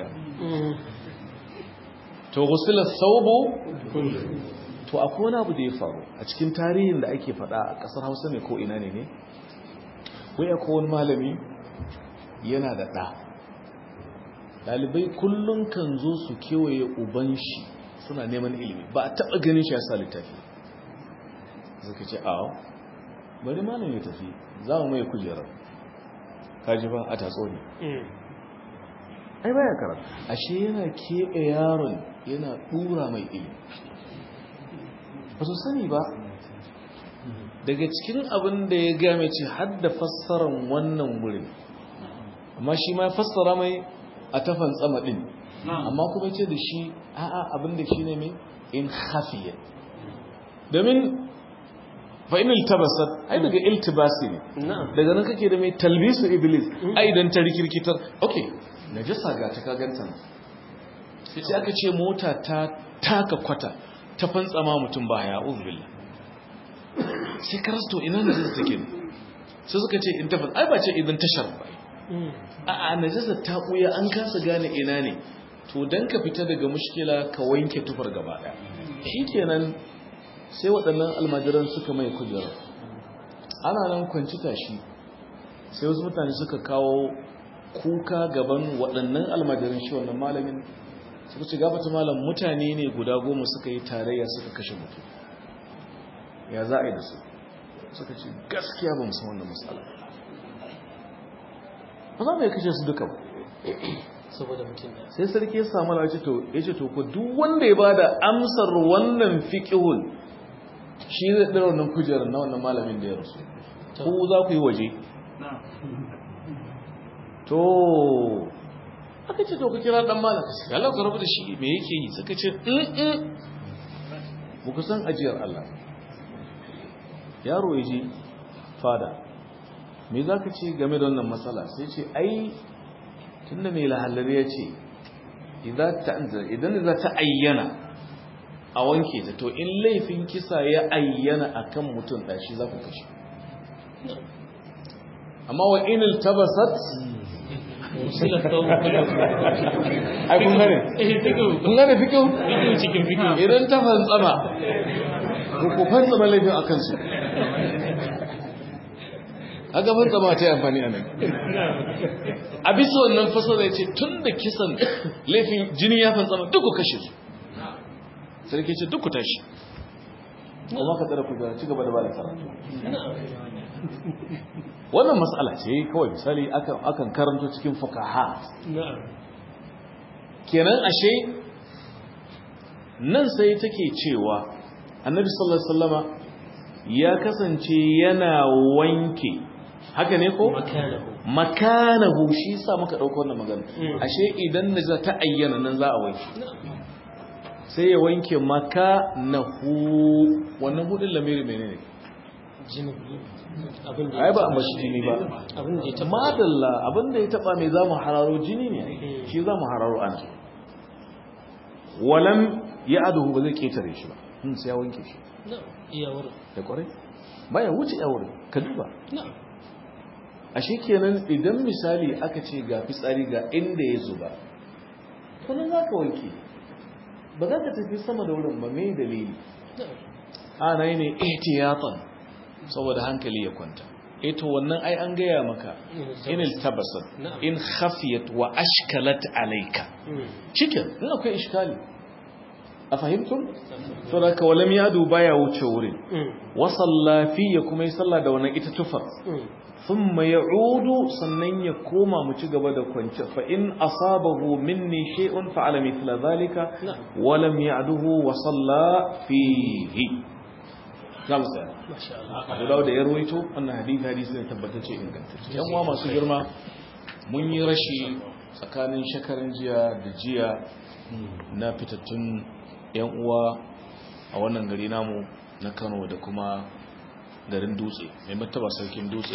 to gusula saubu to akwai wani abu da ya faru a cikin tarihin da ake faɗa a ƙasar hausa ne ko ina ne ne wai akwai wani malami yana da ɗa ɗalibai kullum kan zo su kewaye uban shi suna neman ilimi ba a taɓa ganin shi ya sa littafi suka ce awo bari malam ya tafi za mu mai kujerar kaji ba a tatso ne ai baya karatu ashe yana keɓe yaron yana ɗura mai ilimi ba su sani ba daga cikin abin da ya game ce hadda fassarar wannan wurin amma shi ma fassara mai a tafan tsama din amma kuma ce da shi a'a abin da shi ne mai in hafiya domin fa in iltabasat ai daga iltibasi ne na'am daga nan kake da mai talbisu iblis ai dan ta rikirkitar okay najasa ga ta kaganta sai aka ce mota ta taka kwata ta fantsama mutum ba ya billah sai karasto ina najasa take ne sai suka ce in ta fantsa ai ba ce idan tashar ba Mm. a'a najasa ta buya an kasa gane ina ne to dan ka fita daga mushkila ka wanke tufar gaba daya shikenan sai waɗannan almajiran suka mai kujera ana nan kwanci tashi sai wasu mutane suka kawo kuka gaban waɗannan almajiran shi wannan malamin suka ce gabata malam mutane ne guda goma suka yi tarayya suka kashe mutum ya za a yi da su suka ce gaskiya ba musamman wannan matsala ba za mu yi kashe su duka ba saboda mutum da sai sarki ya samu ala ce to ya ce to ko duk wanda ya ba da amsar wannan fiƙihun shi zai ɗara wannan kujerar na wannan malamin da ya rasu ko za ku yi waje to aka ce to ku kira ɗan malam sai Allah ku rabu da shi me yake yi suka ce in ba ku san ajiyar Allah yaro ya je fada me za ka ce game da wannan matsala sai ce ai tunda mai lahallar ya ce idan za ta ayyana a wanke ta to in laifin kisa ya ayyana a kan mutum ɗashi za ku kashe amma wa inil tabasat sila tsawo kudu ai kun gane eh fikihu kun gane fikin fikihu cikin fikihu idan ta fantsama ku ku fantsama laifin a kansu haka fantsama ta yi amfani a nan a bisa wannan fasara ya ce tun da kisan laifin jini ya fantsama duk ku kashe su sarki ce duk ku tashi kuma ka tsara kujera ci gaba da ba da karatu wannan matsala ce kawai misali akan akan karanto cikin fukaha na'am kenan ashe nan sai take cewa annabi sallallahu alaihi wasallama ya kasance yana wanke haka ne ko makanahu makanahu shi yasa muka dauko wannan magana Mm. ashe idan naja ta ayyana nan za a wanke sai ya wanke makanahu wannan hudin lamiri menene jini abin da ai ba a mashi jini ba abin da ya taba madalla abinda ya taba mai zamu hararo jini ne Mm. shi zamu hararo ana walam ya aduhu ba zai ketare shi ba hmm, sai ya wanke shi na'am iya wurin da kwarai baya wuce ya wurin ka duba na'am ashe kenan idan misali aka ce ga fitsari ga inda ya zuba to nan za ka wanke ba za ka tafi sama da wurin ba mai dalili na'am ana yi ne ihtiyatan saboda hankali ya kwanta eto wannan ai an gaya maka in iltabasat Na'am. in khafiyat wa ashkalat alayka Mm. cikin in akwai iskali a fahimtum to da ka walam yadu baya wuce wurin Mm. wa sallafi ya kuma yi sallah da wannan ita tufar Mm. thumma ya'udu sannan ya koma mu ci gaba da kwance fa in asabahu minni shay'un fa'ala mithla dhalika Na'am. wa lam ya'duhu wa salla fihi zamu tsaya masha Allah Abu Dawud da ya rawaito wannan hadisi hadisi ne tabbatacce ingantacce yan uwa masu girma mun yi rashi tsakanin shekaran jiya da jiya na fitattun yan uwa a wannan gari namu na Kano da kuma garin Dutse mai martaba sarkin Dutse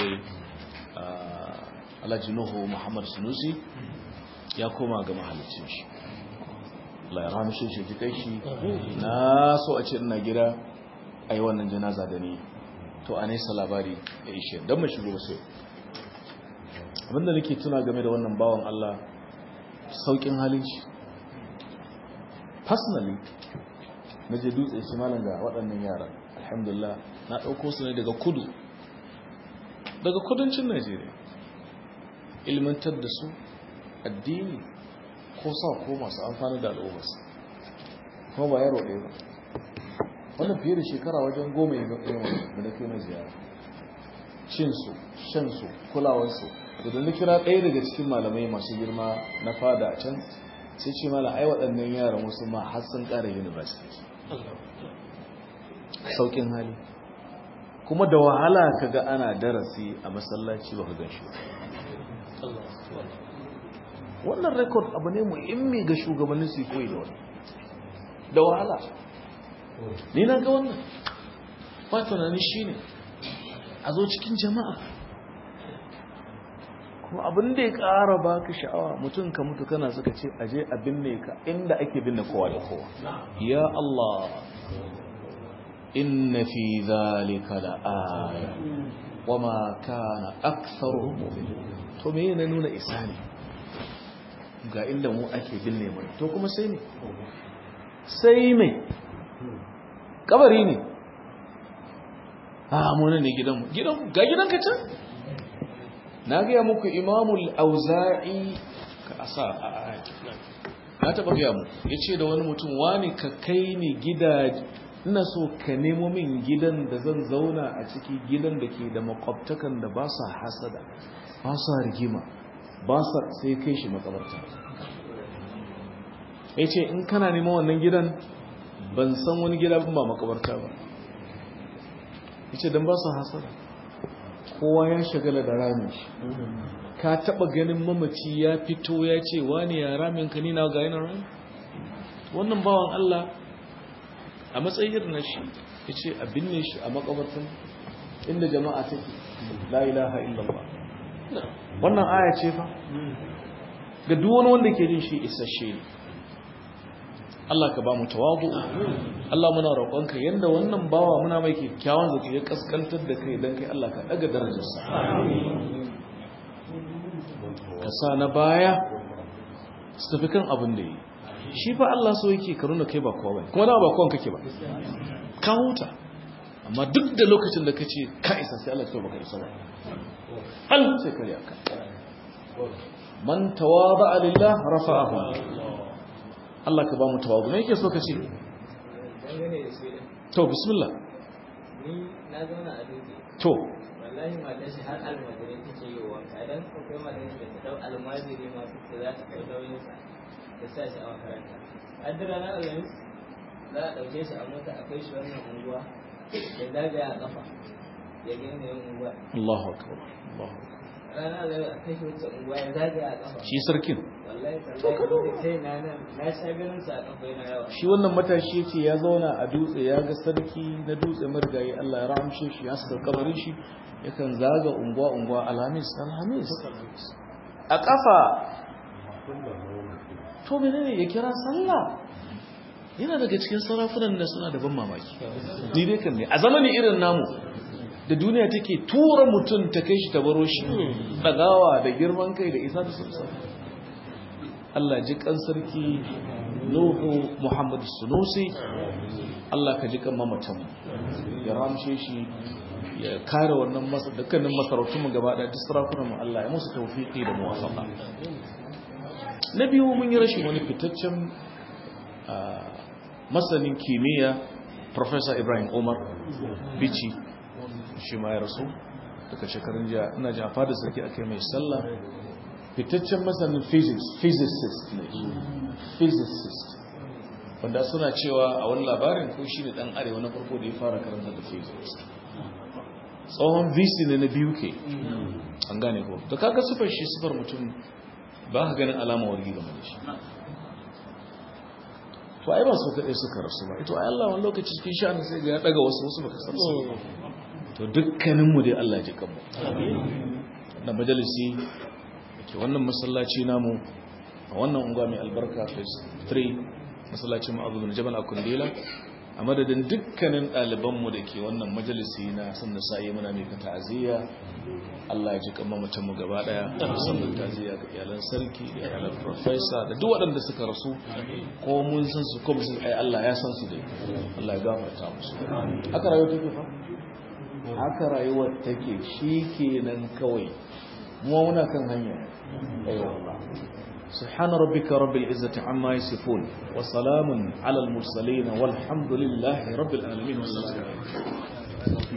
ah, Alhaji Nuhu Muhammad Sunusi ya koma ga mahalicin shi Allah ya rahmishe shi ji kai shi na so a ce ina gida a yi wannan janaza da ni to a nesa labari ya ishe don mai shigo sai abinda nake tuna game da wannan bawan Allah saukin halin shi personally na je dutse shi malam ga waɗannan yara alhamdulillah na ɗauko su ne daga kudu daga kudancin najeriya ilmantar da su addini ko sa ko masu amfani da al'ummarsa kuma ba yaro ɗaya ba wannan fiye da shekara wajen goma ya zaɓe da na kai na ziyara cinsu shansu kulawarsu da na kira ɗaya daga cikin malamai masu girma na fada a can sai ce mala ai waɗannan yaran wasu ma har sun ƙara university Allah sauƙin hali kuma da wahala ka ga ana darasi a masallaci ba ka gan shi ba Allah wannan rekod abu ne muhimmi ga shugabannin su koyi da wani da wahala ni na ga wannan ba tunani shine a zo cikin jama'a kuma abin da ya ƙara baka sha'awa mutum ka mutu kana suka ce aje a binne ka inda ake binne kowa da kowa ya Allah inna fi zalika la aya wama kana aktharuhum mu'minin to me yana nuna isa ne ga inda mu ake binne mu to kuma sai ne sai me kabari ne a mu ne gidan gidan ga gidan ka can na gaya muku imamul auza'i ka asa a na taba gaya mu ya ce da wani mutum wani ka kai ni gida ina so ka nemo min gidan da zan zauna a ciki gidan da ke da makwabtakan da ba sa hasada ba sa rigima ba sa sai kai shi makabarta ya ce in kana neman wannan gidan ban san wani gida ba makabarta ba ya ce don ba sa hasada kowa ya shagala da ramin shi ka taba ganin mamaci ya fito ya ce wani ya ramin ka nina ga yana rami wannan bawan Allah a matsayin na shi ya ce a binne shi a makabartan inda jama'a take la ilaha illallah wannan aya ce fa ga duk wani wanda ke jin shi isasshe ne Allah ka ba mu tawadu Allah muna roƙonka yanda wannan bawa muna mai kyakkyawan zaki ya kaskantar da kai dan kai Allah ka daga darajarsa ka sa na baya su tafi kan abin da yi shi fa Allah so yake ka nuna kai ba kowa bane kuma da ba kowan kake ba ka huta amma duk da lokacin da kace ka isa sai Allah ya baka isa ba hal sai kare aka man tawada lillah rafa'ahu Allah ka ba mu tawadu me yake so ka ce to bismillah ni na zauna a duki to wallahi matar shi har almajiri take yi wanka idan akwai matar da ta dau almajiri ma ta za ta kai nauyin sa ta sa shi a makaranta addira na alhamis za a ɗauke shi a mota a kai shi wannan unguwa ya zagaya a kafa ya gani yin unguwa Allahu akbar Allahu akbar rana da a kai shi wacce unguwa ya zagaya a kafa shi sarkin wallahi tallahi sai na nan na sha ganin sa a kafa yana yawa shi wannan matashi yace ya zauna a dutse ya ga sarki na dutse marigayi Allah ya rahamshe shi ya saka kabarin shi yakan zaga unguwa unguwa alhamis alhamis a kafa to menene ya kira sallah yana daga cikin sarafunan da suna da ban mamaki ni dai kan ne a zamani irin namu da duniya take tura mutum ta kai shi ta baro shi dagawa da girman kai da isa da sumsa Allah ji kan sarki Nuhu Muhammad Sunusi Allah ka ji kan mamatan ya ramshe shi ya kare wannan masa dukkanin masarautun mu gaba da sarakunan mu Allah ya musu tawfiki da muwafaqa na biyu mun yi rashin wani fitaccen masanin kimiyya Professor Ibrahim Umar Bichi shi ma ya rasu daga shekarun jiya ina ji a fada sarki aka mai sallah fitaccen masanin physics physicist ne physicist wanda suna cewa a wani labarin ko shi ne dan arewa na farko da ya fara karanta da physics tsohon vc ne na biyu ke an gane ko da kaga sufar shi sufar mutum ba ka ganin alama wargi game da shi to ai ba su kaɗai suka rasu ba ito ai Allah wani lokaci cikin sha'anin sai ga ya daga wasu wasu baka san su to dukkaninmu dai Allah ji kanmu na majalisi ke wannan masallaci namu a wannan unguwa mai albarka phase 3 masallacin ma'azu bin jabal a kundila a madadin dukkanin ɗalibanmu da ke wannan majalisi na sun da sa'i muna mai ta'aziyya Allah ya ji kan mamacin mu gaba daya musamman ta'aziyya ga iyalan sarki da iyalan professor da duk waɗanda suka rasu ko mun san su ko mun ai Allah ya san su dai Allah ya gafarta musu haka rayuwa take fa haka rayuwar take shikenan kawai mu muna kan hanya ayyuka سبحان ربك رب العزة عما يصفون وسلام على المرسلين والحمد لله رب العالمين والسلام